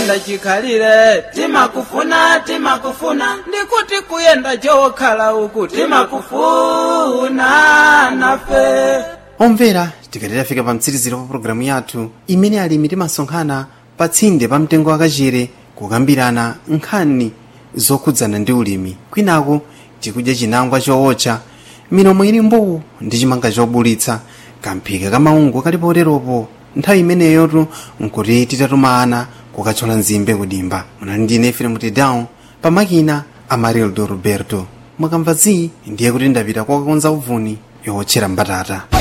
kuyenda chikhalire timakufuna timakufuna ndikuti kuyenda chokhala uku timakufuna nafe omvera tikati tafika pa mtsiriziro pa pulogalamu yathu imene alimi timasonkhana pa tsinde pa mtengo wakachere kukambirana nkhani zokhudzana ndi ulimi kwinaku tikudya chinangwa chootcha milomo ili mbuu ndi chimanga chobulitsa kamphika kamaungu kali poteropo nthawi imeneyotu nkuti titatuma ana kukathyola nzimbe kudimba munali ndine efere mutidown pamakina amarildo roberto mwakamva zi ndiye kuti ndapita kokakonza uvuni yowotchera mbatata